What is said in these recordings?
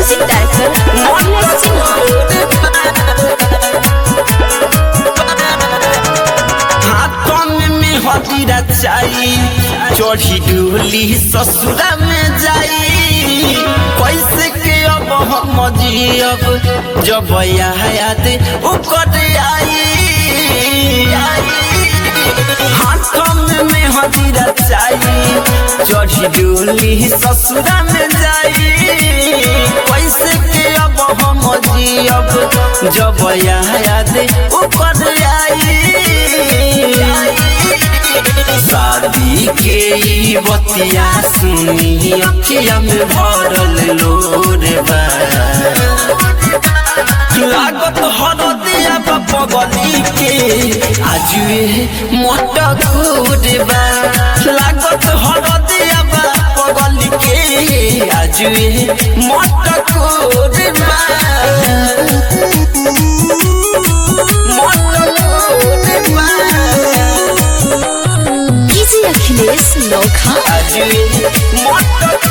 music director Akhilesh Sinha हाथों में हदीरा चाई चढ़ी डोली ससुरा में जाई कैसे के अब हम जियब जब याद उकट आई हाथों में हदीरा चाई चढ़ी डोली ससुरा में जाई कैसे के अब हम जियब जब याद उकट आई शादी के ई बतिया सुनी अखिया में भरल लोर बा लागत हरदिया पगली के आजुए मोट बा लागत हरदिया पगली के आजुए मोट बा मोट बा डीजे अखिलेश नौखा आजुए मोट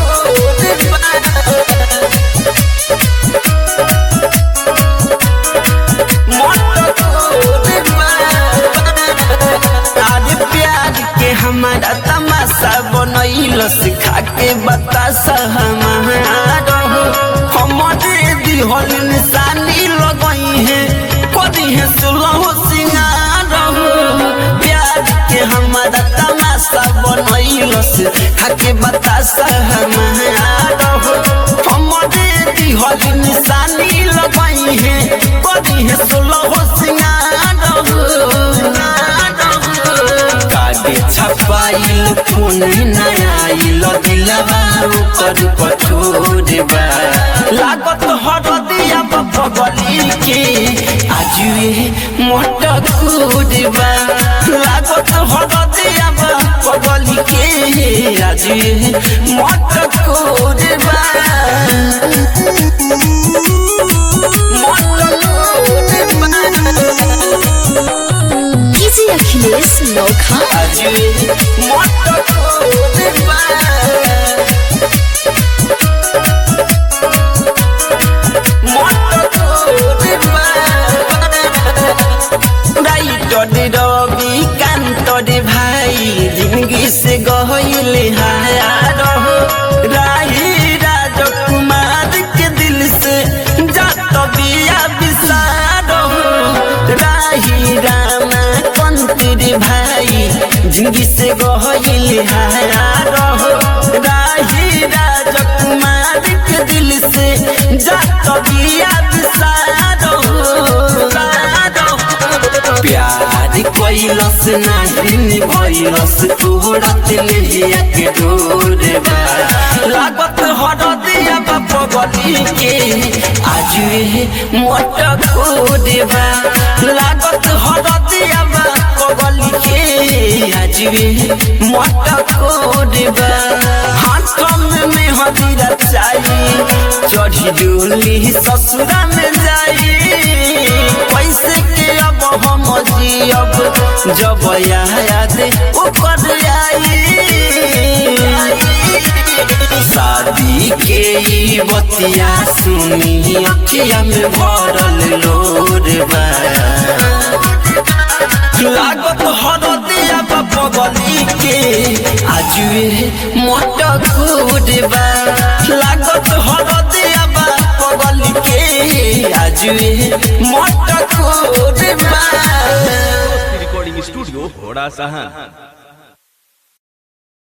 आज प्यार के हमारा तमाशा बनैल सिखा के बतासा हमारा हमारे दिहल निशानी लगई है कदी है सुलह सिंगार प्यार के हमारा तमाशा बनैल सिखा के बतासा हमारा हमारे दिहल निशानी लगई है कदी है सुलह सिंगार कागे छपाइल फोन नयाइल दिलवा ऊपर कठोर बा लागत हरदिया पगली के आजुए मोट बा लागत हरदिया पगली के आजुए मोट बा मोट बा डीजे अखिलेश नौखा आजुए मोट बा रवि कांत रे भाई जिंदगी से गहले हार राही राजकुमार के दिल से जात बिया विसार राही रामा कंती रे भाई जिंदगी से गहले हार राही राजकुमार के दिल से जात बिया विसार प्यार कैलस नहीं भैलस तोहरा तिलिया के डोर बा लागत हरदिया पगली के आजुए मोट बा लागत हरदिया पगली के आजुए मोट बा हाथ में हदीरा चाही चढ़ी डोली ससुरा में जाई कैसे के अब हम जियब जब याद ऊपर आई शादी के ई बतिया सुनी अखिया में भरल लोर बा लागत हरदिया पगली के आजुए मोट बा लागत हरदिया पगली के आजुए मोट बा रिकॉर्डिंग स्टूडियो घोड़ा सहा